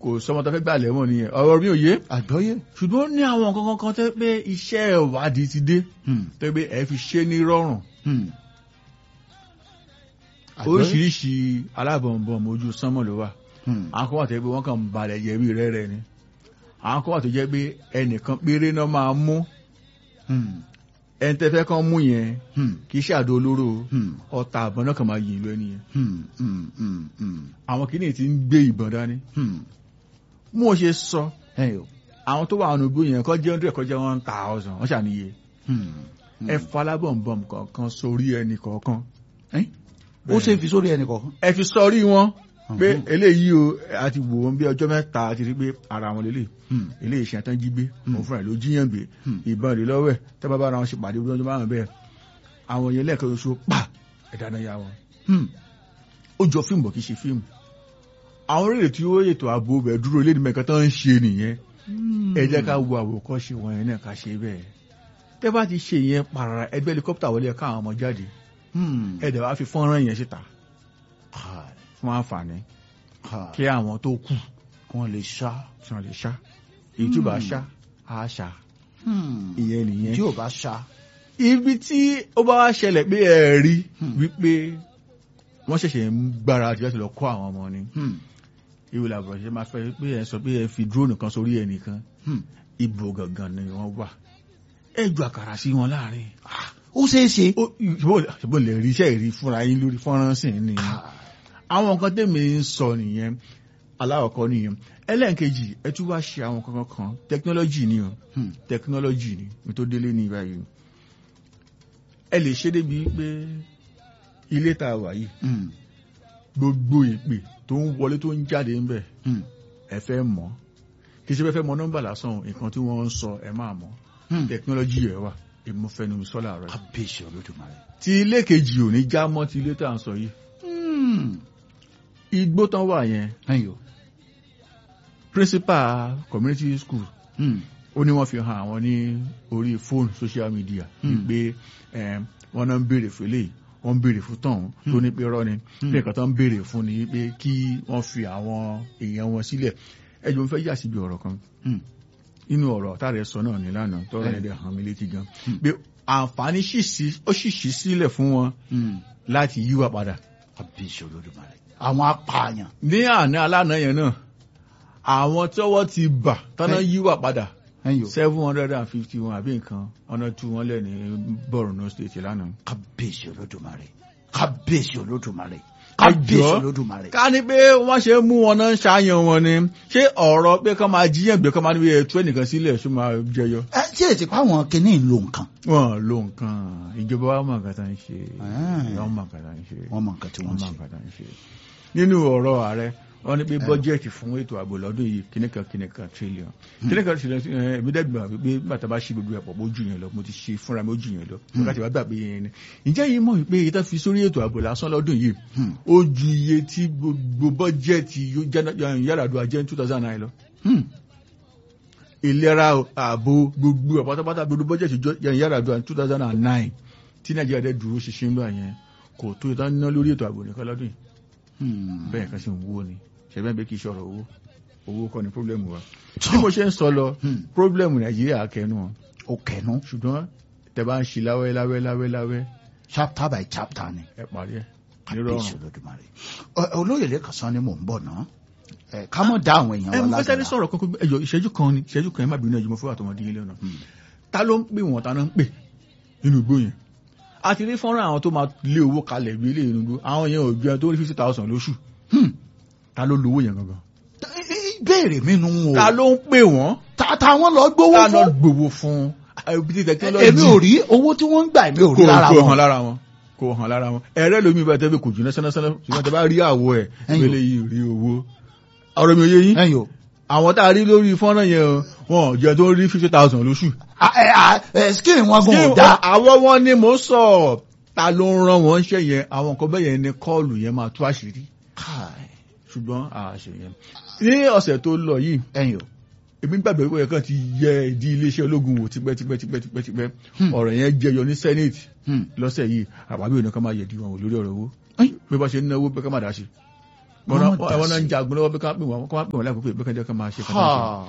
kò sọmọ tó fẹ́ gbà lẹ́wọ̀n nìyẹn ọ̀rọ̀ mi ò yé àgbọ́yé. ṣùgbọ́n ó ní àwọn nǹkan kan tẹ́ pé iṣẹ́ ìwádìí ti dé Hmm, tẹ́ pé ẹ fi ṣe ní rọrùn hmm. Àgbọ́yé. oríṣiríṣi alábọ̀nbọ̀n ojú sánmọ̀ ló wà Hmm, àwọn kan wà tó jẹ́ pé wọ́n kàn ń balẹ̀ jẹ́ bí rẹ́rẹ́ ni àwọn kan wà tó jẹ́ pé ẹnìkan péré náà máa mú hmm, ẹni tẹ́ fẹ́ kàn mú yẹn hmm, kì í ṣàdó olóró o. hmm, ọta àbọ̀n náà kàn máa yìn lọ ẹni yẹn hmm, hmm, hmm, hmm, àwọn kìíní ti ń gbé ìbọn dání hmm. mú o ṣe sọ Ẹyọ. àwọn tó wà nínú igbó yẹn kọ́ jẹ́ hundred kọ́ jẹ́ one thousand wọ́n ṣàníye Hmm, hmm. ẹ falábọ̀nbọ̀n kọ̀ọ̀kan sórí ẹnì kọ̀ọ̀kan Ẹ́, ó ṣe fi sórí ẹnì kọ̀ọ̀kan. ẹ fi sọrí wọn pé Mhm. eléyìí o a ti wò wọn bí ọjọ́ mẹ́ta a ti rí pé ara wọn lélẹ̀ Hmm, eléyìí ṣe àtàn jí gbé Hmm. òun fúnra ẹ̀ ló jíyàn gbé Hmm. ìbọn rẹ̀ lọ́wọ́ ẹ̀ tẹ́ bá bá ara wọn ṣe pàdé ọdún márùn bẹ́ẹ̀ àwọn yẹn lẹ́ẹ̀kan oṣù pa ẹ̀dá náà yá wọn hmm. ó jọ fíìmù bọ̀ kì í ṣe fíìmù àwọn orílẹ̀ tí ó ètò ààbò bẹ̀ dúró ilé ìdìbò ẹ̀kan tó ń ṣe nìyẹn ẹ jẹ́ ká wo àwòkọ́ṣe wọn yẹn náà ká ṣe bẹ́ẹ̀ tẹ́ bá ti ṣe yẹn pàrà ẹgbẹ́ helicopter wọlé ẹ̀ káwọn ọmọ jáde Hmm. ẹ dẹ̀ wá fi fọ́nrán yẹn síta Káì, fún àǹfààní káì. kí àwọn tó kù kí wọ́n lè ṣá. tí wọ́n lè ṣá èyí tí ó bá ṣá á ṣá Hmm. ìyẹn nìyẹn tí ò bá ṣá. ibi tí ó bá wá ṣẹlẹ̀ pé ẹ rí Hmm. wípé wọ́n ṣẹ̀ṣẹ̀ ń gbára àti láti lọ kó àwọn ọmọ ni Hmm. ìwé làbọ̀ ṣe máa fẹ́ pé ẹ sọ pé ẹ fi drone kan sórí ẹnìkan Hmm. ibo gangan ni wọ́n wà ẹ ju àkàrà sí wọn láàrin ó ṣeé ṣe. ó ṣùgbọ́n lè rí iṣẹ́ ìrí fúnra yín lórí fọ́nrán sí ni àwọn nǹkan tèmi ń sọ nìyẹn aláwọ̀kọ́ nìyẹn ẹlẹ́ǹkejì ẹ tún wá ṣe àwọn kankan kan tẹkinọ́lọ́jì ni o Hmm. tẹkinọ́lọ́jì ni mi tó délé ní báyìí ẹ lè ṣe débi pé ilé tá a wà yìí Hmm. gbogbo ìpè tó ń wọlé tó ń jáde ń bẹ̀ Hmm. ẹ fẹ́ mọ̀ kì í ṣe pé fẹ́ mọ̀ nọ́mbà lásán nǹkan tí wọ́n ń sọ ẹ máa mọ̀ Hmm. tẹkinọ́lọ́jì ẹ̀ wà ìmúfẹ́nu sọ́là rẹ̀ kábíyèsí olódùmarè. tí ilé kejì ò ní já mọ́ ti ilé tá à ń sọ yìí Hmm. igbó tán wà yẹn Ẹyọ. principal community school Hmm. ó ní wọ́n fi hàn àwọn ní orí fóònù social media Hmm. pé em, wọ́n náà ń béèrè fún eléyìí wọ́n ń béèrè fún tọ̀hún tó ní pé rọ́ ni Hmm. pé nǹkan tó ń béèrè fún ni pé kí wọ́n fi àwọn èèyàn wọn sílẹ̀ ẹjọ́ ń fẹ́ yà síbi ọ̀rọ̀ kan Hmm. nínú ọ̀rọ̀ táàrẹ sọ náà ní lánàá tọ́rọ Hmm. ẹ̀dẹ̀ hàn mí létí gan Hmm. pé àǹfààní ṣì sí- ó sì ṣí sílẹ̀ fún wọn Hmm. láti yíwà padà kábíyèsí olódùmarè. àwọn apààyàn. ní àná alánà yẹn náà àwọn tọ́wọ́ ti bà tọ́nà Hey. yíwà padà Ẹyọ. seven hundred and fifty one àbí nǹkan ọ̀nà tú wọn lẹ̀ ní Borno state lánàá. kábíyèsí olódùmarè. kábíyèsí olódùmarè. Ẹjọ́. kábíyèsí olódùmarè. ká ní pé wọ́n ṣe mú wọn náà ń ṣàyàn wọn ni ṣé ọ̀rọ̀ pé kán máa jíyàn gbé kán máa níbi ẹ̀tú ẹnìkan sílẹ̀ ṣó máa jẹyọ. ẹ tí èsì pa àwọn kinní ń lo nǹkan. wọn ló nǹkan ìjọba wa mọ̀ nǹkan tá ń ṣe Ah. wọ́n mọ̀ nǹkan tá ń ṣe wọ́n mọ nǹkan tí wọ́n wọ́n ń mọ̀ ṣe. nǹkan tá ń ṣe. nínú ọ̀rọ̀ ààrẹ wọ́n ní pé bọ́jẹ̀tì fún ètò ààbò lọ́dún yìí kìnnìkan kìnnìkan trillion kìnnìkan trillion ẹ̀ ẹ̀mí dẹ́gbà wípé bàtà bá ṣí gbogbo ẹ̀pọ̀ bó jù yẹn lọ mo ti ṣe fúnra mi ó jù yẹn lọ nígbà tí wàá gbà pé yẹn ni ǹjẹ́ yìí mọ̀ wípé ìtàn fi sórí ètò ààbò lásán lọ́dún yìí Hmm. ó ju iye tí gbogbo bọ́jẹ̀tì Yar'Adua jẹ́ two thousand nine lọ Hmm. ìlera ààbò gbogbo ẹ̀ pátápátá gbogbo bọ́jẹ̀tì Yar'Adua two thousand and nine tí Nàìjíríà dẹ̀ dúró ṣinṣin gbà yẹn kò tó ìtàn ná lórí ètò ààbò nìkan lọ́dún yìí Hmm. bẹ́ẹ̀ kan sì ń wó ni ṣẹ̀bẹ́ bẹ́ẹ̀ kì í ṣọ̀rọ̀ owó owó kọ́ ni pírọ́blẹ́mù wa bí mo ṣe ń sọ lọ Hmm. pírọ́blẹ́mù Nàìjíríà kẹnu wọn ó kẹnu ṣùgbọ́n tẹ bá ń ṣe láwẹ́ láwẹ́ láwẹ́ láwẹ́ chapter by chapter ni. ẹ parí ẹ kábíyèsí nírọ̀rùn. olódùmarè. Ọ- olóyè lẹ́kàn sán ni mò ń bọ̀ náà. ẹ ká mọ̀ dá àwọn èèyàn ẹ wa mo fẹ́ sáré lágbára. sọ̀rọ̀ kan pé ẹjọ́ ìṣẹ́jú kan ni ìṣẹ́jú kan ẹ má bínú ẹjọ́ mo fẹ́ wà tọmọdé yín lẹ́nu Hmm. ta ló ń pè wọ́n ta ló ń pè nínú igbó yẹn a ti rí fọ́nrán àwọn tó máa lé owó kalẹ̀ bí ilé inú igbó àwọn yẹn ò ju ẹni tó rí fifty thousand lóṣù Hmm. ta ló lówó yẹn gangan Ẹ- ẹ- ìbéèrè mi nu o. ta ló ń pè wọ́n ta ta wọn lọ gbowó ta ló fún. gbowó fún ibi tí technology èmi ò rí owó tí wọ́n ń gbà èmi ò rí kò lára kò hàn wọn. lára wọn kò hàn lára wọn ẹ̀rẹ́ lómi bá tẹ́lẹ̀ kò jù náà sẹ́nẹ́sẹ́nẹ́ ṣùgbọ́n tẹ́ bá rí àwọ̀ ẹ̀ Ẹ̀yìn. wẹ́lẹ̀ yìí rí owó ọ̀rọ̀ mi ò yé yín ẹ̀yin o. àwọn tá a rí lórí fọ́nrán yẹn o, wọn ò jẹ́ tó rí fifty thousand lóṣù. A- ẹ- a- ẹ, skin wọn gan ò Ṣé dá. àwọn wọn ni mò ń sọ ta ló ń rán wọn ṣe yẹn àwọn nǹkan bẹ́ẹ̀ yẹn ni kọ́ọ̀lù yẹn máa tú àṣírí Káì. ṣùgbọ́n àṣẹ yẹn. ní ọ̀sẹ̀ tó lọ yìí ẹ̀yin o. èmi gbàgbé pé ẹ̀kan ti yẹ ìdí iléeṣẹ́ ológun wò tipẹ́tipẹ́tipẹ́tipẹ́ Hmm. ọ̀rọ̀ yẹn jẹyọ ní senate Hmm. lọ́sẹ̀ yìí àbábí òní kan máa yẹ̀dí wọn wò lórí ọ̀rọ̀ owó Ẹ̀yin. bí wọ́n ṣe ń náwó pé ká má dá sí wọn Wọ́n náà dá wọn náà ń sí. jagun lọ́wọ́ bí ká pè wọ́n kó wá pè wọ́n láìpẹ́ bí kájọ́ ká máa ṣe kọ́tà ṣe. Ha.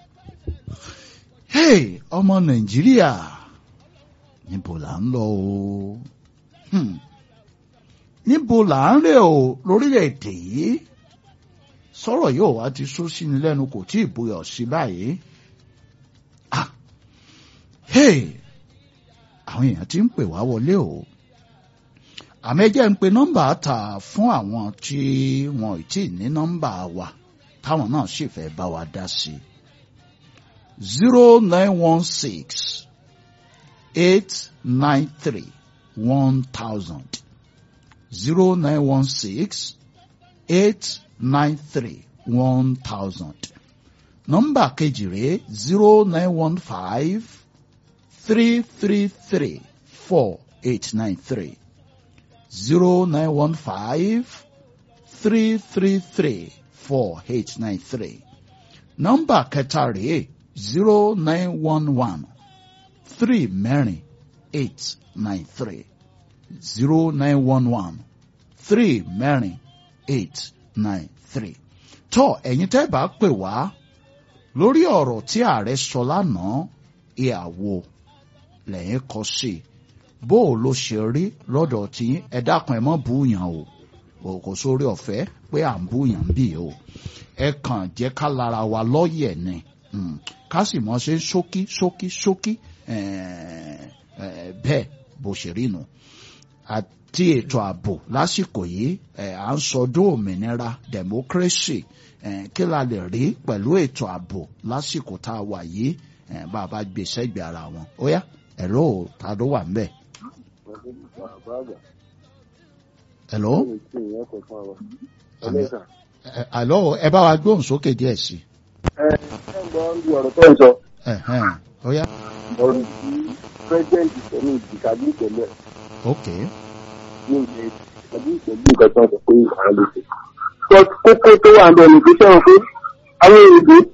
Hey, ọmọ Nàìjíríà níbo là ń lọ o Hmm. níbo là ń rè o lórílẹ̀‐èdè yìí sọ̀rọ̀ yóò wá ti sún sí ni lẹ́nu kò tí ì bóyá sí báyìí Ah. Hey, àwọn èèyàn ti ń pè wá wọlé o àmẹ́jẹ́ ń pe nọ́mbà ta fún àwọn tí wọn ò tí ì ní nọ́mbà wa táwọn náà sì fẹ́ bá wa dá sí i zero nine one six eight nine three one thousand zero nine one six eight nine three one thousand nọ́mbà kejì rèé zero nine one five three three three four eight nine three zero nine one five three three three four eight nine three nọ́mbà kẹta rèé zero nine one one three mẹ́rin eight nine three zero nine one one three mẹ́rin eight nine three tọ́ ẹ̀yin tẹ́ bá pè wá lórí ọ̀rọ̀ tí ààrẹ sọ lánàá ìyàwó lẹ́yìn kọ sí i bó o ló ṣe rí lọ́dọ̀ tí ẹ dákun ẹ mọ́ búyàn o o kò sórí ọ̀fẹ́ pé à ń búyàn bí o ẹ kàn jẹ́ ká lára wa lọ́yẹ̀ ni Mm. ká sì mọ́ ṣe ṣókí ṣókí ṣókí eh, eh, bẹ́ẹ̀ bó ṣe rí nu àti ètò ààbò lásìkò yìí eh, à ń sọdún òmìnira democracy eh, kí la lè rí pẹ̀lú ètò ààbò lásìkò tá a wà yìí eh, bá a bá gbé sẹ́gbẹ̀ẹ́ ara wọn ó yá ẹ̀rọ ta ló wà ń bẹ̀. Hello? Ẹ- Hello, ẹ bá wa gbóhùn sókè díẹ̀ sí. ọ̀rọ̀ tó ń sọ Ẹ̀hẹ́n, Ó yá, ọ̀rọ̀ tí pírẹ́sidẹ́ǹtì sẹ́ni ìdìkàdí ìtẹ̀lẹ̀ ok. ní ilé ìdìkàdí ìtẹ̀lẹ̀ nǹkan tó ń sọ pé àwọn lè ṣe. But kókó tó wà lọ ní pípẹ́ wọn pé àwọn èdè tí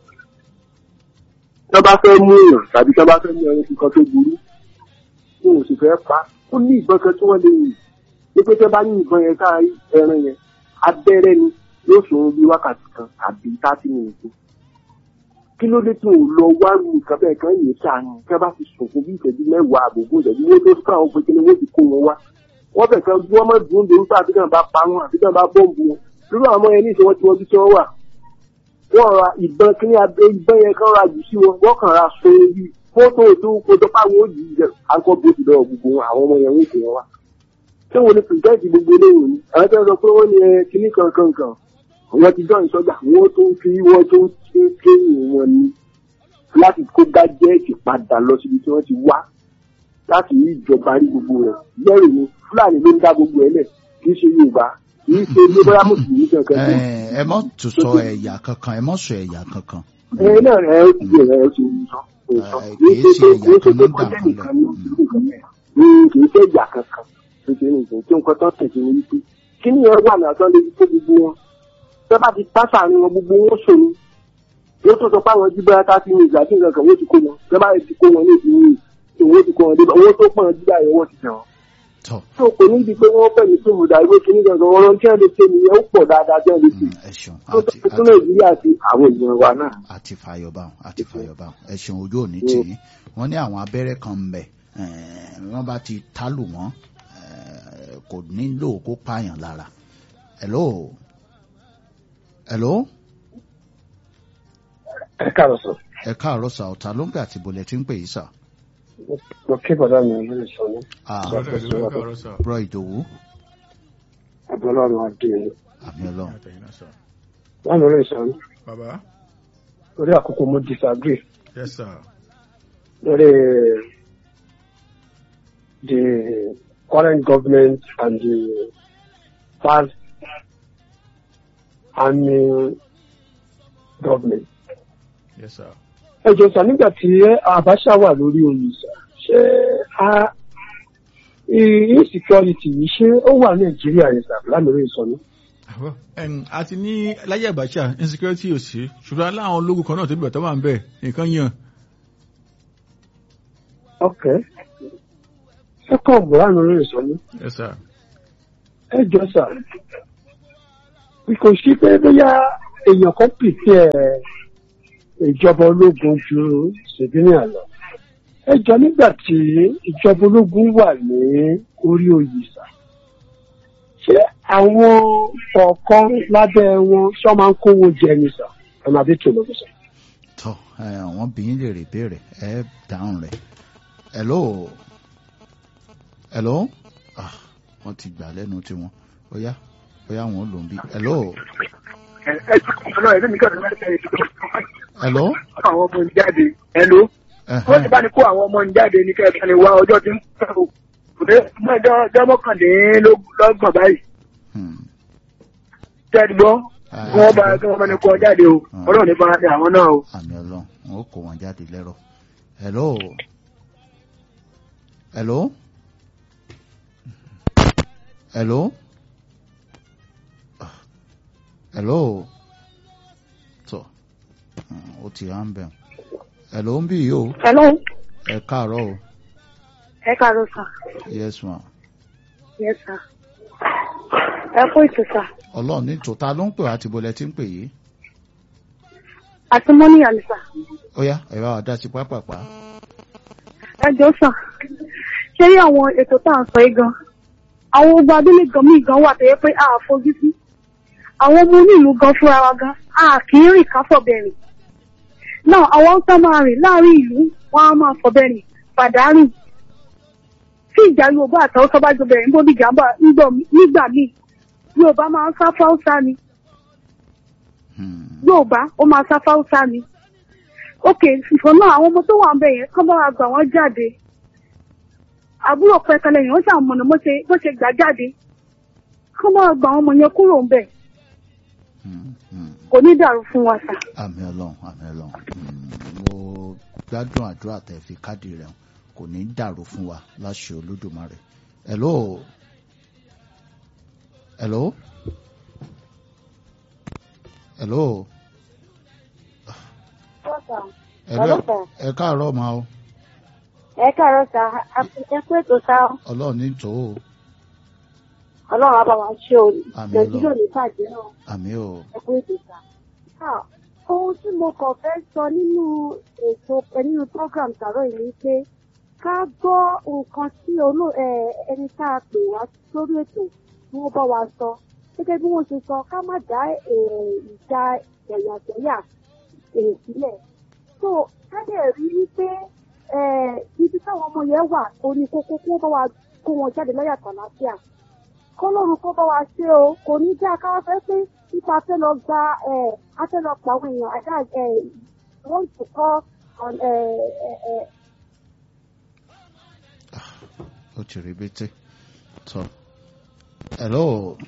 wọ́n bá fẹ́ mú èèyàn tàbí tí wọ́n bá fẹ́ mú ẹni kíkan tó burú tí wọn ò sì fẹ́ pa ó ní ìbọn kan tí wọ́n lè yìn ní pé tí wọ́n bá ní ìbọn yẹn ká ẹran yẹn abẹ́rẹ́ ni yóò sòrò bí wákàtí kan àbí thirty minutes kí ló dé tí ò lọ wá lu nǹkan bẹ́ẹ̀ kan yìí sànù kí wọ́n bá ti sùn fún bí ìṣẹ́jú mẹ́wàá àbòbó ìṣẹ́jú wọ́n tó fún àwọn pékinni wọ́n ti kó wọn wá wọ́n fẹ̀ kan bí wọ́n mọ̀ dùn dùn fún àbíkàn bá pa wọn àbíkàn bá bọ́ǹbù wọn lórí àwọn ọmọ yẹn ní ìṣe wọn tí wọ́n bí tí wọ́n wà wọ́n ra ìbọn kíní abẹ́ ìbọn yẹn kan ra jù sí wọn wọ́n kàn ra so orí fótó tó kótó páwọn ó yìí jẹ àǹkọ́ bó ti lọ́wọ́ gbogbo wọn àwọn ọmọ yẹn ń kó wọn wá ṣé wọn ni pìrìsẹ́ǹtì gbogbo eléyìí ni àwọn tẹ́ sọ pé wọ́n ní ẹ kíní kankan kan wọ́n ti jọ́ ìsọjà wọ́n tó ń fi wọ́n tó ń ṣe kéyìn wọn ni láti kó gájẹ́ẹ̀tì padà lọ síbi tí wọ́n ti wá láti rí ìjọba rí gbogbo rẹ̀ lẹ́rù ni fúlàní ló ń dá gbogbo ẹ̀ lẹ̀ kì í ṣe yorùbá kì í ṣe lébọ́yà mùsùlùmí kankan tó. Ẹ ẹ mọ́ tún sọ ẹ̀yà kankan ẹ mọ́ sọ ẹ̀yà kankan. ẹ náà ẹ ó ti bẹ̀rẹ̀ ẹ ó ti sọ kò sọ Ẹ, kì í kì í ṣe ṣe pé kì í ṣe pé ẹ̀yà kan ló ń kọjá dà nìkan wọ́n ní ní kì í ṣe ìjà kankan tó ṣe nìkan tí nǹkan tó tẹ̀sí ní wípé kí ni ẹ wà náà tó lè fi kó gbogbo wọn tẹ́ bá ti pásá ní wọn gbogbo wọn ṣòro yóò tó sọ pé àwọn jí bẹ́ẹ̀ ká sí ní ìgbà tí nǹkan kan wọ́n ti kó wọn tẹ́ bá ti kó wọn ní ìdíwọ́ ìwé ti kó wọn dé owó tó pọ̀ jí báyìí wọ́n ti tẹ̀ wọ́n Tọ́ tó kò ní di pé wọ́n fẹ́ ní tóun dà ìwé kíní gangan ọ̀rọ̀ tí wọ́n lè ṣe nìyẹn ó pọ̀ dáadáa tí wọ́n lè ṣe mm, ẹ ṣeun tó àti tó àti nàìjíríà àti àwọn èèyàn wa náà. àti fàyọ̀bá àti fàyọ̀bá ẹ ṣeun ojú òní tì í wọ́n ní àwọn abẹ́rẹ́ kan ń bẹ eh, wọ́n bá ti tálù wọ́n eh, kò nílò kó pààyàn lára. Hello? Hello? ẹ káàárọ̀ sọ ẹ káàárọ̀ sà ọ̀tá ló ń pè àti bọ̀lẹ̀ tí ń pè yìí sà. mo kí bọ̀dá mi lórí sọ ní Ah, Brother, ìlú ẹ̀ka ọ̀rọ̀ sọ. bro ìdòwú abọ́lọ́run adé ní àmì ọlọ́run. Àtẹ̀yìn náà sọ. wọ́n mi lórí sọ ní Bàbá, lórí àkókò mo disagree yes sir. lórí the current government and the past army government. yes sir. ẹ jọ sà nígbà tí Abacha wà lórí oyè sà ṣé a insecurity yìí ṣé ó wà Nàìjíríà yẹn sà lámìrí ìsọnù. Ẹn, àti ní láyé Abacha insecurity ò sí ṣùgbọ́n aláwọn ológun kan náà tó bẹ̀rẹ̀ tó wà ń bẹ̀ nǹkan yàn. ok second lámìrí ìsọnù. yes sir. ẹ jọ sà kò sí pé bóyá èèyàn kan pìtì ẹ ìjọba ológun ju civilian lọ ẹ jọ nígbà tí ìjọba ológun wà ní orí oyè sà ṣé àwọn kọ̀ọ̀kan lábẹ́ wọn ṣé wọ́n máa ń kówó jẹ ni sà ọ̀nà àbí tó lóko sà. tọ ẹ àwọn bìyín lè rè béèrè ẹ dáhùn rẹ hello hello ah wọn ti gbà lẹ́nu tiwọn bóyá bóyá wọn ò lò ń bí hello ẹ ẹ ọ̀nà ẹ̀rọ mi kàn ní wọ́n ṣe hello àwọn ọmọ ń jáde ẹ ló wọ́n ti bá ní kó àwọn ọmọ ń jáde ní kẹ́kẹ́ ni wá ọjọ́ tí ń pẹ́ o kò dé ọjọ́ mọ́kànlélọ́gbọ̀n báyìí Hmm. jáde gbọ́ Ah, wọ́n bá kí wọ́n bá ní kó ọ jáde o ọlọ́run ní fara ní àwọn náà o. àmì ọlọ́run wọn ó kó wọn jáde lẹ́rọ̀ hello hello hello Ah, hello tọ Hmm, ó ti hàn bẹ́ẹ̀ hello ń bì yìí o Hello, ẹ káàárọ̀ o ẹ káàárọ̀ sà. yes ma Yes sà. Ẹ kú ètò sà. ọlọ́run ní tòótá ló ń pè wá ti bolẹ̀ tí ń pè yìí Àti mọ́ní àlè sà. ó yá ẹ bá wa dá sí pápápá Ẹ jọ sà. Ṣé rí àwọn ètò tá à ń sọ yìí gan? Àwọn ogun abúlé gan míì gan wà tó yẹ pé a à fojú sí. Àwọn ọmọ onílù gan fúnra wa gan, a kì í rìn ká fọ̀bẹ̀rìn. Náà àwọn tá máa rìn láàrin ìlú, wọ́n á máa fọ̀bẹ̀rìn, pàdánù. Tí ìjà Yorùbá àtàwọn sọ́bà jọ bẹ̀rẹ̀ níbo ní ìjàmbá nígbà míì, Yorùbá máa ń sá fáúsá ni. Hmm. Yorùbá ó máa sá fáúsá ni. ókè ìfọ̀ náà àwọn ọmọ tó wà ń bẹ̀ yẹn kán bá wa gbà wọ́n jáde. àbúrò pẹ̀kẹ́lẹ́ yẹn ó ṣàmọ̀nà bó ṣe bó ṣe gbà jáde. kán bá wa gbà àwọn ọmọ yẹn kúrò ń bẹ̀. Hmm. Hmm. kò ní dàrú fún wa sà. àmì ọlọ́run àmì ọlọ́run Hmm, mo gbádùn àdúrà tẹ fi káàdì rẹ hàn. kò ní dàrú fún wa láṣẹ olódùmarè hello hello hello hello ẹ káàárọ̀ ma o ẹ káàárọ̀ sà ẹ kú ètò sà ọlọ́run ní tò ó ọlọ́run á bá wa ṣe o Àmín Ọlọ́run. ní bàjẹ́ náà àmì o ẹ kú ètò sà. ohun tí mo kàn fẹ́ sọ nínú ètò nínú program tààrọ̀ yìí ni pé ká gbọ́ nǹkan tí olú ẹ, ẹni tá a pè wá sórí ètò tí wọ́n bá wa sọ gẹ́gẹ́ bí wọ́n ṣe sọ ká má dá ẹ, ìjà ẹ̀yàjẹ̀yà èrè sílẹ̀. so ká dẹ̀ rí wípé ẹ, ibi táwọn ọmọ yẹn wà ó ní kókó kó bá wa kó wọn jáde lọ́yàtọ̀ àlàáfíà kọlọ́run kó bá wa ṣe o kò ní jẹ́ akáwá fẹ́ pé nípa fẹ́ lọ gba ẹ̀ á fẹ́ lọ pa àwọn èèyàn àdá ẹ̀ wọ́n ti kọ́ ẹ̀ ẹ̀ ẹ̀ ó ti rí bété tọ hello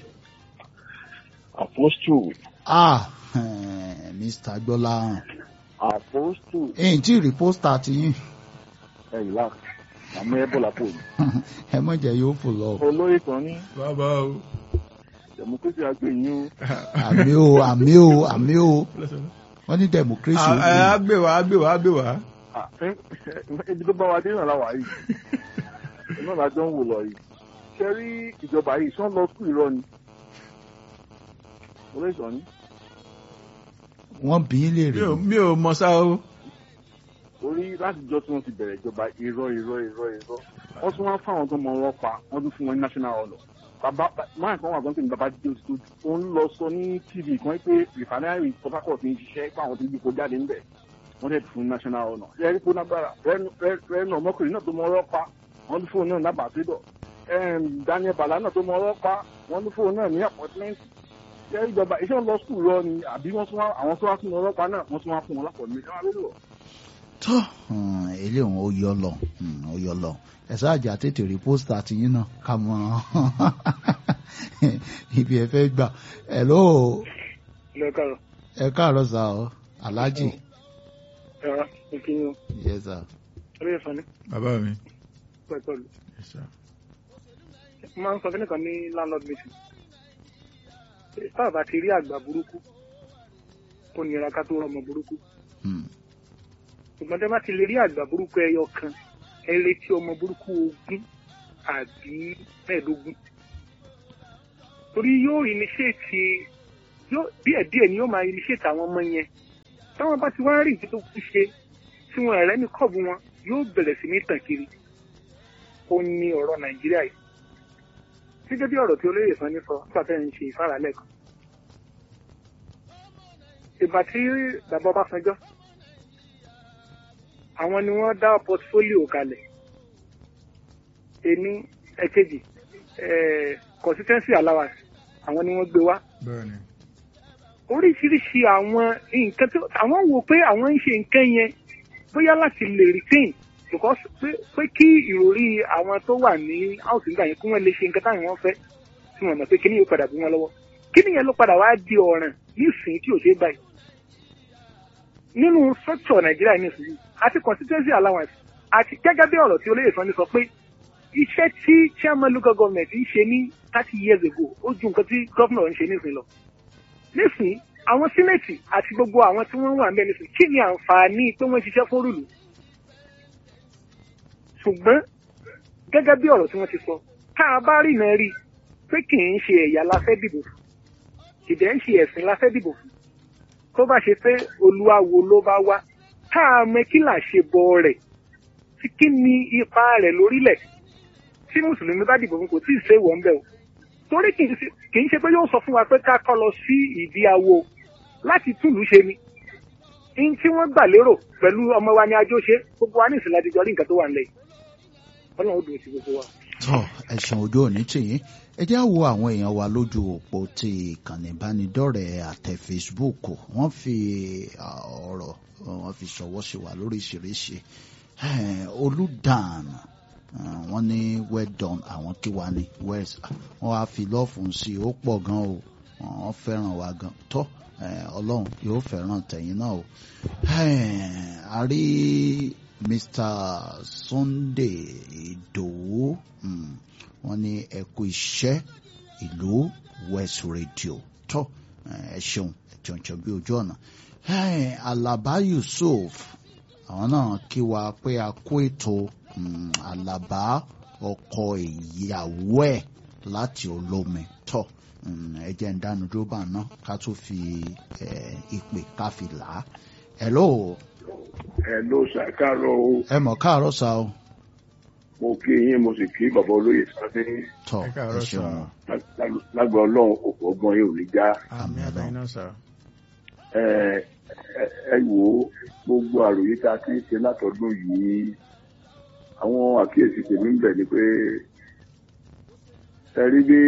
Apostle, ah eh, mr gbọ́láhàn Apostle, èyí tí rí pósítà ti yín ẹ relax, àmọ́ ẹ bọ́lá pò ní. ẹ mọ̀ jẹ́ yóò fò lọ Olóyè kan ní bàbá o democracy àgbè yín o. àmì o àmì o àmì o wọ́n ní democracy ó gbé. àgbèwà àgbèwà àgbèwà Ah, ẹ- ẹ- Ibi tó bá wa dé náà láwàá yìí. Iná làjọ ń wò lọ yìí. Ṣé rí ìjọba yìí sán lọ sùn irọ́ ni? Olóyè kan ní. wọ́n bí í lè mi rí ò mi ò mọ sá o Orí láti jọ tí wọ́n ti bẹ̀rẹ̀ ìjọba irọ́ irọ́ irọ́ irọ́. Wọ́n tún wá fáwọn tó mọ wọn pa, wọ́n tún fún wọn ní national honour. Bàbá máa kan wà gbọ́n pé ní bàbá dé oṣù tó ń lọ sọ ní TV kan pé rìfánárì Port Harcourt ń ṣiṣẹ́ pé àwọn tó gbé kó jáde ńbẹ̀. Wọ́n dẹ̀ fún national honour. Ṣé ẹ̀rí kó nágbára rẹ́nu ọmọkùnrin náà tó mọ ọ̀rọ̀ pa, wọ́n tún fóun náà nábàá sídọ̀. Daniel Bala náà tó mọ ọ̀rọ̀ pa, wọ́n tún fóun náà ní appointment. Ṣé ìjọba iṣẹ́ ń lọ skul rọ ni àbí wọ́n tún wá àwọn tó wá tún ọ̀rọ̀ pa náà wọ́n tún wá fún wọn lápọ̀ mi. Ẹ wá lélọ̀. tó ilé òun ó yọ lọ hmm, ó yọ lọ ẹ̀sọ́ àjà tètè rí pósítà ti yín náà ká mọ ibi ẹ fẹ́ gbà hello lẹ́kàrọ̀ ẹ káàárọ̀ sá ọ aláàjì ẹ̀rọ ìkíni yes sir orí ẹ̀fọn ní bàbá mi pẹ̀tọ́lù. Yes, sir. máa ń sọ kíní kan ní landlord meeting. táà bá ti rí àgbà burúkú ó nira ká tó rọmọ burúkú. Hmm, ṣùgbọ́n tẹ́ bá ti lè rí àgbà burúkú ẹyọ kan ẹ retí ọmọ burúkú ogún àbí mẹ́ẹ̀ẹ́dógún. torí yóò initiate yóò díẹ̀ díẹ̀ ni yóò máa initiate àwọn ọmọ yẹn táwọn bá ti wá rí ìdí tó kú ṣe tí wọn ẹ̀rẹ́ ní kọ́ọ̀bù wọn yóò bẹ̀rẹ̀ sí ní tàn kiri ó ní ọ̀rọ̀ nàìjíríà yìí gẹ́gẹ́ bí ọ̀rọ̀ tí olóyè sọ ní sọ nígbà tẹ́ ń ṣe ìfáralẹ̀ kan ìgbà tí bàbá Ọbásanjọ́ àwọn ni wọ́n dá portfolio kalẹ̀ ení ẹ̀kejì eh, constituency allowance àwọn ni wọ́n gbé wá bẹ́ẹ̀ni oríṣiríṣi àwọn nǹkan tó àwọn wò pé àwọn ń ṣe nǹkan yẹn bóyá láti lè retain because pé pé kí ìròrí àwọn tó wà ní house nígbà yẹn kí wọ́n lè ṣe nǹkan táwọn wọn fẹ́ tí wọ́n mọ̀ pé kíní yóò padà bí wọn lọ́wọ́ kíní yẹn ló padà wá di ọ̀ràn nísìnyí tí ò ṣe é báyìí nínú structure nàìjíríà nísìnyí àti constituency allowance àti gẹ́gẹ́ bí ọ̀rọ̀ tí olóyè sọ ní sọ pé iṣẹ́ tí chairman local government ń ṣe ní thirty years ago ó ju nǹkan tí governor ń ṣe nísìnyí lọ nísìnyí àwọn sínéètì àti gbogbo àwọn tí wọ́n wà ń bẹ nísìnyí kí ni àǹfààní pé wọ́n ṣiṣẹ́ fún rúlù ṣùgbọ́n gẹ́gẹ́ bí ọ̀rọ̀ tí wọ́n ti sọ tá a bá rìnà rí i pé kì í ṣe ẹ̀yà la fẹ́ dìbò fún kìdẹ́ ń ṣe ẹ̀sìn la fẹ́ dìbò fún tó bá ṣe pé olúwawo ló bá wá tá a mọ kí là ṣe bọ rẹ̀ tí kí ni ipa rẹ̀ lórílẹ̀ tí mùsùlùmí bá dìbò fún kò tí ì ṣe wọ́n bẹ́ẹ̀ o torí kì í ṣe kì í ṣe pé yóò sọ fún wa pé ká kọ́ lọ sí ìdí awo láti túlù ṣe ni in tí wọ́n gbà lérò pẹ̀lú ọmọ wa ní ajó ṣe gbogbo wa ní ìsìnlẹ̀ àdìjọ́ rí nǹkan tó wà nílẹ̀ yìí ọlọ́run ó dùn sí gbogbo wa. tọ ẹ̀sùn ojú òní tìyín ẹ jẹ́ wo àwọn èèyàn wa lójú òpó ti ìkànnì ìbánidọ́rẹ̀ẹ́ àtẹ Facebook wọ́n fi ah, ọ̀rọ̀ wọ́n fi ṣọwọ́ sí wa lóríṣiríṣi Eh, olùdàn ah, wọ́n ní well done àwọn kí wa ní west wọ́n wá fi lọ́ọ̀fún sí i ó pọ̀ gan o wọ́n fẹ́ràn wa gan tọ́ eh, ọlọ́run yóò fẹ́ràn tẹ̀yìn náà o Eh, a rí Mr. Sunday Ìdòwú mm, wọ́n ní ẹ kú iṣẹ́ ìlú West Radio tó ẹ ṣeun ẹ̀jọ̀njọ̀ bí ojú ọ̀nà Hey, Alaba Yusuf àwọn náà kí wa pé a kó ètò mm, Alaba ọkọ ìyàwó ẹ̀ láti olómi tó mm, ẹ jẹ́ ń dánu dúró bá ná ká tó fi eh, ìpè ká fi là á. Hello ẹ ló ṣàkárọ̀ o ẹ mọ̀ káàárọ̀ sa o mo kí yín mo sì kí bàbá olóyè sáfẹ tọ Ẹ ẹ káàárọ̀ ṣeun sà. lágbà Ọlọ́run òkú ọgbọ́n yóò ní já àmì Àmín àtàyìn náà sà. ẹ ẹ ẹ wò ó gbogbo àròyé tá a ti ń ṣe látọdún yìí àwọn àkíyèsí tèmi ń bẹ ni pé ẹ rí bí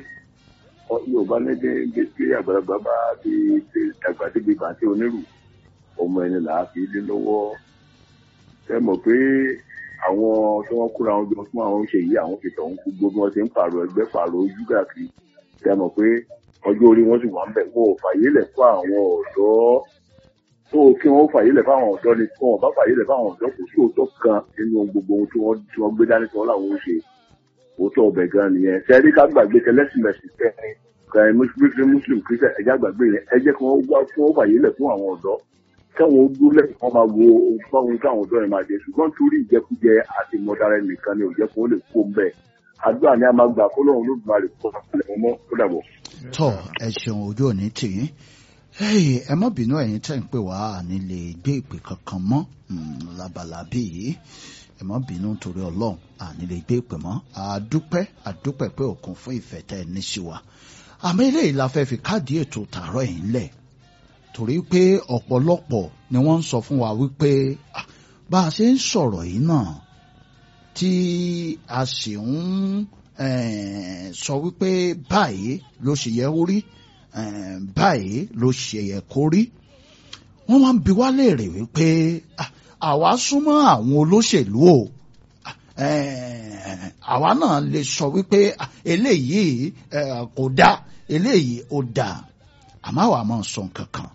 ọ- Yorùbá lédè bí àgbàlagbà bá ti ti dàgbà débi bàtí onírù ọmọ ẹni là á fi lé lọ́wọ́ ẹ mọ̀ pé àwọn tí wọ́n kóra wọn jọ fún àwọn ṣe yìí àwọn fi tọ̀hún kú gbogbo wọn ti ń pààrọ̀ ẹgbẹ́ pààrọ̀ ojú káàkiri ẹ mọ̀ pé ọjọ́ orí wọn sì wà ń bẹ̀ wọn ò fàyè lẹ̀ fún àwọn ọ̀dọ́ tó kí wọ́n fàyè lẹ̀ fáwọn ọ̀dọ́ ni tí wọ́n bá fàyè lẹ̀ fáwọn ọ̀dọ́ kò sí òótọ́ kan nínú gbogbo ohun tí wọ́n tí wọ́n gbé dání tí wọ́n làwọn ń ṣe òótọ́ ọbẹ̀ gan nìyẹn sẹ́ẹ̀rí ká gbàgbé tẹlẹ́sìmẹ̀sì kẹrin kẹrin muslim muslim christian ẹ̀já gbàgbé yẹn ẹ jẹ́ kí wọ́n wá kí wọ́n fàyè lẹ̀ fún àwọn ọ̀dọ́ káwọn dúró lẹ́yìn kan máa wo ohun báwọn káwọn ọ̀dọ́ yẹn máa jẹ ṣùgbọ́n torí ìjẹkújẹ àti ìmọ̀dára nìkan ni òjẹ́ kó lè kó ń bẹ̀ àdúrà ni a máa gbà kó lóun ló máa lè kó àpẹẹrẹ wọn mọ́ kó dàbọ̀. tọ ẹ ṣeun ojú òní tìyín Hey, ẹ má bínú ẹ̀yin tẹ́ ń pè wá àní lè gbé ìpè kankan mọ́ mm, labalábí yìí ẹ má bínú torí Ọlọ́run àní lè gbé ìpè mọ́ àdúpẹ́ àdúpẹ́ pé òkun fún ìfẹ́ tẹ́ ẹ ní sí wa àmọ́ eléyìí la fẹ́ fi káàdì ètò tààrọ̀ yìí ńlẹ̀ torí pé ọ̀pọ̀lọpọ̀ ni wọ́n ń sọ fún wa wípé ah, bá a ṣe ń sọ̀rọ̀ yìí náà tí a sì ń eh, sọ wípé báyìí ló ṣe yẹ ó rí eh, báyìí ló ṣe yẹ kó rí wọ́n wá ń bi wá léèrè wípé ah, àwa súnmọ́ àwọn olóṣèlú o Ah, eh, àwa náà lè sọ wípé ah, eléyìí eh, kò dáa eléyìí ò dáa àmọ́ àwa máa sọ nǹkan kan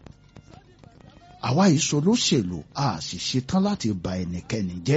àwa yìí sọ olóṣèlú a sì ṣetán láti ba ẹnikẹ́ni jẹ́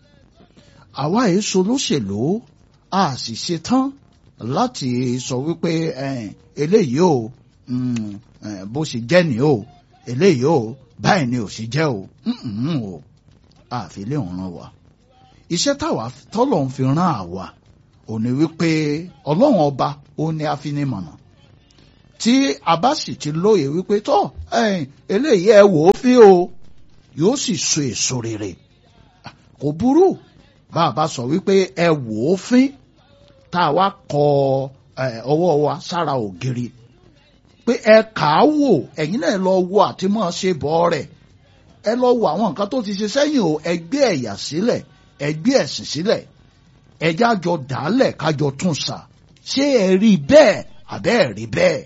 àwa yìí sọ olóṣèlú a sì ṣetán láti sọ wípé eh, eléyìí o mm, eh, bó ṣe jẹ́ ni o eléyìí o báyìí ni ò sì jẹ́ o mm-mm o àfi lè ràn wá iṣẹ́ táwa tọ́lọ́run fi rán àwa ò ní wípé ọlọ́run ọba ó ní afinimọ̀nà tí a bá sì ti lóye wípé tó ẹ̀yin, eléyìí ẹ wò ó fí o yóò sì so èso rere kò burú bá a bá sọ wípé ẹ wò ó fín tá a wá kọ ẹ, ọwọ́ wa sára ògiri pé ẹ kà á wò ẹ̀yin náà lọ wo àti mọ́ ṣe bọ́ rẹ̀ ẹ lọ wo àwọn nǹkan tó ti ṣe sẹ́yìn o ẹ gbé ẹ̀yà sílẹ̀ ẹ gbé ẹ̀sìn sílẹ̀ ẹ jájọ dàálẹ̀ kájọ tún sà ṣé ẹ rí bẹ́ẹ̀ àbẹ́ ẹ̀ rí bẹ́ẹ̀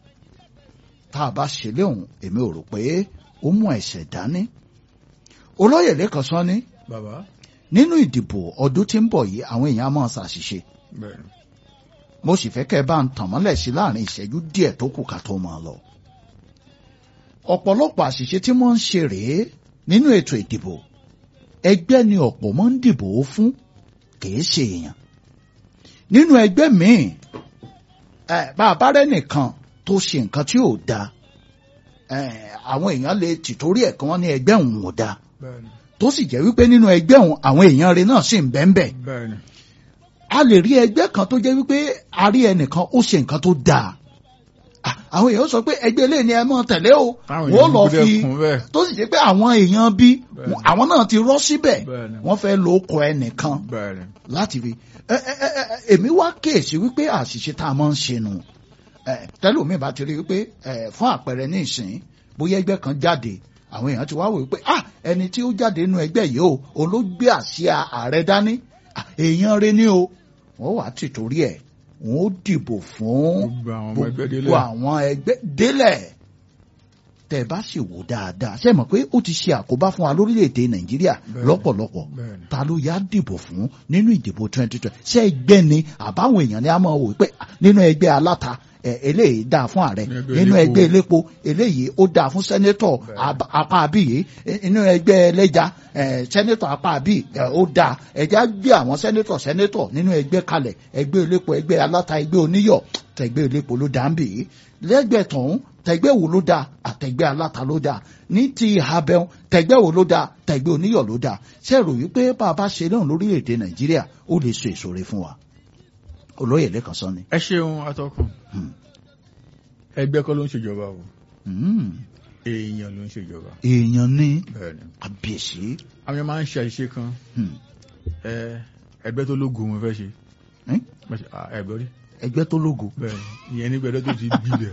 tá a bá ṣe léhùn èmi ò rò pé ó mú ẹ̀ṣẹ̀ dání olóyè lẹ́kàn sọ ní bàbá nínú ìdìbò ọdún tí ń bọ̀ yìí àwọn èèyàn á máa ṣàṣìṣe bẹ́ẹ̀ ni mo sì fẹ́ kẹ́ ẹ bá ń tàn mọ́lẹ̀ sí láàrin ìṣẹ́jú díẹ̀ tó kù ká tó máa lọ. ọ̀pọ̀lọpọ̀ àṣìṣe tí wọ́n ń ṣe rèé nínú ètò ìdìbò ẹgbẹ́ ni ọ̀pọ̀ máa ń dìbò fún kìí ṣe èèyàn. nínú ẹgbẹ́ míì ẹ bá a bá rẹ́ nìkan tó ṣe nǹkan tí ò dáa ẹ àwọn èèyàn lè tìtorí ẹ̀ kan ní ẹgbẹ́ òun ò dáa bẹ́ẹ̀ ni tó sì jẹ́ wípé nínú ẹgbẹ́ òun àwọn èèyàn rẹ̀ náà sì ń bẹ́ẹ̀ bẹ́ẹ̀ bẹ́ẹ̀ ni a lè rí ẹgbẹ́ kan tó jẹ́ wípé a rí ẹnìkan ó ṣe nǹkan tó dáa Ah, àwọn èèyàn sọ pé ẹgbẹ́ ilé ni ẹ mọ̀ tẹ̀lé o táwọn wọ́n èèyàn lọ gbọ́dọ̀ fi kún bẹ́ẹ̀ tó sì jẹ́ pé àwọn èèyàn bí Bẹ́ẹ̀ni. àwọn náà ti rọ́ síbẹ̀ bẹ́ẹ̀ ni wọ́n fẹ́ lo okọ̀ ẹnìkan bẹ́ẹ̀ ni láti fi ẹ ẹ ẹ ẹ, èmi wá kéèsì wípé àṣìṣe tá a máa ń ṣe nù ẹ tẹlómi bá ti rí wípé ẹ fún àpẹẹrẹ ní ìsìn bóyá ẹgbẹ́ kan jáde àwọn èèyàn ti wá wò wípé ah ẹni tí ó jáde nínú ẹgbẹ́ yìí o òun ló gbé àsíá ààrẹ dání Ah, èèyàn rẹ ní o wọ́n wàá tì torí ẹ̀ wọ́n ó dìbò fún gbogbo àwọn ọmọ ẹgbẹ́ délé gbogbo àwọn ẹgbẹ́ délẹ̀ tẹ́ ẹ bá sì wò dáadáa ṣe mọ̀ pé ó ti ṣe àkóbá fún wa lórílẹ̀‐èdè nàìjíríà Bẹ́ẹ̀ni. lọ́pọ̀lọpọ̀ bẹ́ẹ̀ ni ta ló yá dìbò fún nínú ìdìbò twenty twenty ṣé ẹgbẹ́ ni àbáwọn èèyàn ni a máa wò pé ah, nínú ẹgbẹ́ aláta ẹ, eléyìí dáa fún ààrẹ Nínú ẹgbẹ́ nínú elépo. ẹgbẹ́ elépo eléyìí ó dáa fún sẹ́nétọ̀ Bẹ́ẹ̀. ab- apá abíyé nínú ẹgbẹ́ ẹlẹ́ja ẹ, sẹ́nétọ̀ apá abí ẹ, ó dáa ẹ̀já gbé àwọn sẹ́nétọ̀ sẹ́nétọ̀ nínú ẹgbẹ́ kalẹ̀ ẹgbẹ́ elépo ẹgbẹ́ aláta ẹgbẹ́ oníyọ̀ tẹ̀gbẹ́ elépo ló dáa ń bì í lẹ́gbẹ̀ẹ́ tọ̀hún tẹ̀gbẹ́ wo ló dáa àtẹ̀gbẹ́ aláta ló dáa ní ti abẹ́hùn tẹ̀gbẹ́ wo ló dáa tẹ̀gbẹ́ oníyọ̀ ló dáa ṣe rò wípé bá a bá ṣe náà lórílẹ̀‐èdè nàìjíríà ó lè so èso rẹ̀ fún wa olóyè lẹ́kàn sọ ni. ẹ ṣeun atọ́kùn Hmm. ẹgbẹ́ kọ́ ló ń ṣèjọba o Hmm. èèyàn ló ń ṣèjọba èèyàn ní bẹ́ẹ̀ ni àbíyèsí. àwọn yẹn máa ń ṣe àṣìṣe kan Hmm. ẹ ẹgbẹ́ tó lógo wọn fẹ́ ṣe Eh? Bá ṣe- ah, ẹgbẹ́ rí ẹgbẹ́ tó lógo. bẹ́ẹ̀ ni ìyẹn nígbà ẹgbẹ́ tó ti gbilẹ̀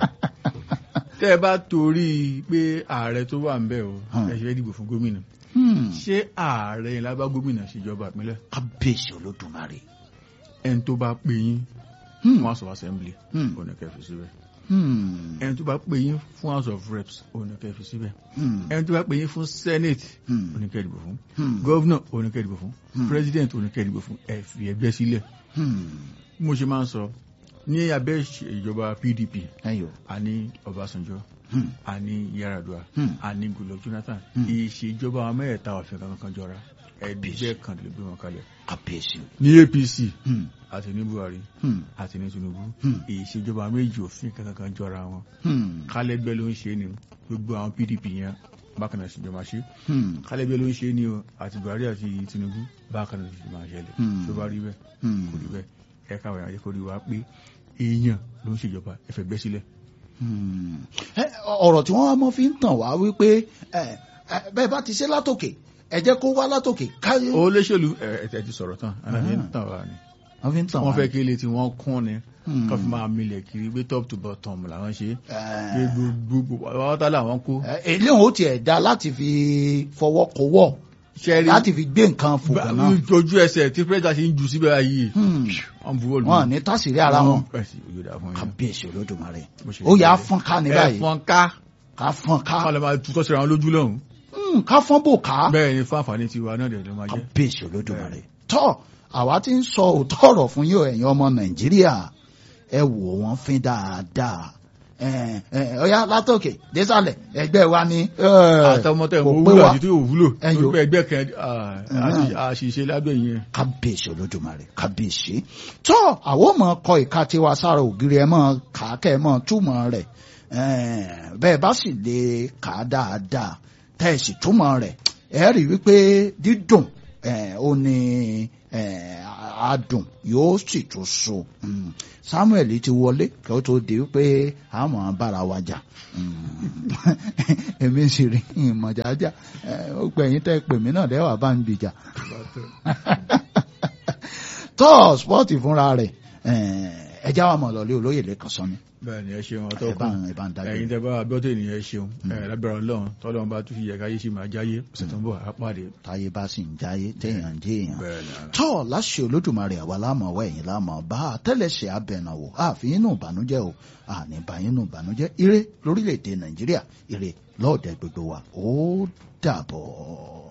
tẹ́ ẹ bá torí pé ààrẹ tó wà ń bẹ̀ o Hmm. ẹ ṣe fẹ́ dìbò fún gómìnà Hmm. ṣé ààrẹ yẹn lábá gómìnà ṣèjọba ìpínlẹ̀ kábíyèsí olódùmarè. ẹni tó bá pè yín Hmm. fún house of assembly Hmm. òun ni kẹ́ fi síbẹ̀ Hmm. ẹni tó bá pè yín fún house of reps òun ni kẹ́ fi síbẹ̀ Hmm. ẹni tó bá pè yín fún senate Hmm. òun ni kẹ́ dìbò fún Hmm. gọ́vnà òun ni kẹ́ dìbò fún Hmm. president òun ni kẹ́ dìbò fún ẹ fi ẹgbẹ́ sílẹ̀ Hmm. bí mo ṣe máa ń sọ ní abẹ́ ìṣe- ìjọba pdp ẹyọ. a ní ọbásanjọ́ Hmm. a ní yaradua Hmm. a ní goodluck jonathan Hmm. ìṣèjọba àwọn mẹ́ẹ̀ẹ́ta òfin kankan jọra ẹgbẹ́ kan lè gbé wọn kalẹ̀ kábíyèsí. ní apc Hmm. àti ní buhari Hmm. àti ní tinubu Hmm. ìṣèjọba méjì òfin kankan jọra wọn Hmm. kálẹ́gbẹ́ ló ń ṣe ni gbogbo àwọn pdp yẹn bákan náà ṣèjọba ṣe Hmm. kálẹ́gbẹ́ ló ń ṣe ni o àti buhari àti tinubu bákan náà ṣèjọba ṣẹlẹ̀ Hmm. tó bá rí bẹ́ẹ̀ Hmm. kò rí bẹ́ẹ̀ ẹ káwọn èèyàn ayékòrí wa pé èèyàn ló ń ṣèjọba ẹ fẹ́ gbẹ́ sílẹ̀ Hmm. Ẹ, ọ̀rọ̀ tí wọ́n wá mọ́ fi ń tàn wá wípé ẹ, ẹ, bẹ́ẹ̀ bá ti ṣe látòkè ẹ jẹ́ kó wá látòkè káyé. olóṣèlú ẹ ẹ ti sọ̀rọ̀ tán aláàbí ń tàn wá ni wọ́n fi ń tàn wá. wọ́n fẹ́ kí ilé tí wọ́n kún ni Hmm. kọ́ fi máa milẹ̀ kiri pé top to bottom làwọn ṣe pé Ẹ, gbogbo ọ̀tá làwọn kó ẹ, eléyìí ó tiẹ̀ da láti fi fọwọ́ kọwọ́ ṣẹ́rí láti fi gbé nǹkan fòkàn náà. ojú ẹsẹ̀ tí pírẹ́sìdà ṣe ń jù síbẹ̀ yìí Hmm. wọ́n bu bọ́ọ̀lù wọn ní tásìrí ara wọn ẹ̀sìn òyòdà fún yín kábíyèsí olódùmarè Bó ṣe ó yà á rí fọ́n ká ní ẹ báyìí fọ́n ká ká fọ́n ká wọ́n lè máa tutọ́ síra wọn lójú lọ́hùn Hmm, ká fọ́n bò ká bẹ́ẹ̀ ni fún àǹfààní tiwa náà dẹ̀ ló máa jẹ́ kábíyèsí olódùmarè tọ́ àwa ti ń sọ òótọ́ ọ̀rọ̀ fún yóò ẹ̀yin ọmọ nàìjíríà ẹ wò wọ́n fín dáadáa ẹ ẹ ọyá látòkè désàlẹ̀ ẹgbẹ́ wa ni ẹ, àtọmọtẹ kò ìwọ pé wúlò wa àti tí ò wúlò Ẹyọ. pé ẹgbẹ́ kan ah, àṣì- àṣìṣe lábẹ́ yẹn kábíyèsí olódùmarè kábíyèsí tọ́ àwọn ọmọ kọ ìka tiwa sára ògiri ẹ mọ́ kà á kẹ́ ẹ mọ́ túmọ̀ rẹ̀ ẹ̀ẹ́n, bẹ́ẹ̀ bá sì lè kà á dáadáa tẹ́ ẹ sì túmọ̀ rẹ̀ ẹ rí wípé dídùn eh, ó ní eh, adùn yóò sì tún so Mm. Samuel ti wọlé kí ó tó di pé àmọ́ bára wa jà Mm. èmi sì rí ìmọ̀jájà ó gbẹ̀yìn tẹ́ pè mí náà lẹ́wà bá ń gbìjà tọ́ spọ́ọ̀tì fúnra rẹ̀ eh, ẹja wa mọ̀ lọ́lé olóyè lẹ́kàn sọ́ni bẹ́ẹ̀ ni ẹ ṣeun ẹ bá ọtọ́kùn ẹ bá ń dájú. ẹ̀yin tẹ́ bá abíọ́tò ènìyàn ẹ ṣeun ẹ̀ lábẹ́rẹ́ ọlọ́run tọ́lọ́run bá tún fi yẹ káyé sì máa jáyé ọ̀sẹ̀ tó ń bọ̀ á pàdé. táyé bá sì ń jáyé téèyàn ń jẹ́ èèyàn. bẹ́ẹ̀ ni tọ́ láṣẹ olódùmarè àwa láàmú ọwọ́ ẹ̀yìn láàmú bá àtẹ́lẹsẹ̀ abẹ̀nàwò àfi inú ìbànújẹ́ o àní bá inú ìbànújẹ́ ire lórílẹ̀‐èdè nàìjíríà ire lọ́ọ̀dẹ gbogbo wa ó dàbọ̀.